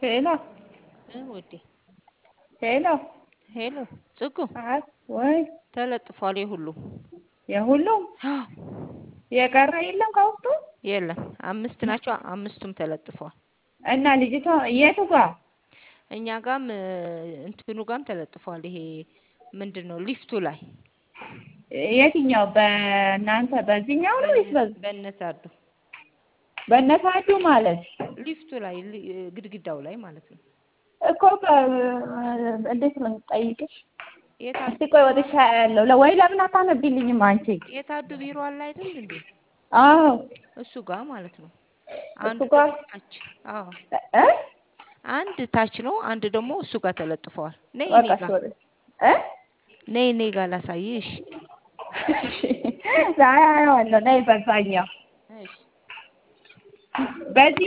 ሄሎ እ ውዴ ሄሎ ሄሎ ጽጉ አይ ወይ ተለጥፏል የሁሉም የሁሉም የቀረ የለም ከውስጡ የለም አምስት ናቸው አምስቱም ተለጥፈዋል እና ልጅቷ የቱ ጋር እኛ ጋም እንትኑ ጋም ተለጥፏል ይሄ ምንድን ነው ሊፍቱ ላይ የትኛው በእናንተ በዚህኛው ነው ወይስ በዚህ በእነሳዱ በእነሳዱ ማለት ሊፍቱ ላይ ሊ- ግድግዳው ላይ ማለት ነው እኮ በ- እንዴት ነው የምጠይቅሽ የታ- እስቲ ቆይ ወጥቻ ያለው ወይ ለምን አታነቢልኝም አንቺ የታዱ ቢሮ አለ አይደል እንዴ አዎ እሱ ጋር ማለት ነው እሱ አንዱ ጋር ደግሞ ታች አዎ እ አንድ ታች ነው አንድ ደግሞ እሱ ጋር ተለጥፈዋል ነይ እኔ በቃ ጋር ሶሪ እ ነይ እኔ ጋር ላሳይሽ ዛሬ አየዋለሁ ነይ በዛኛው እሺ በዚህ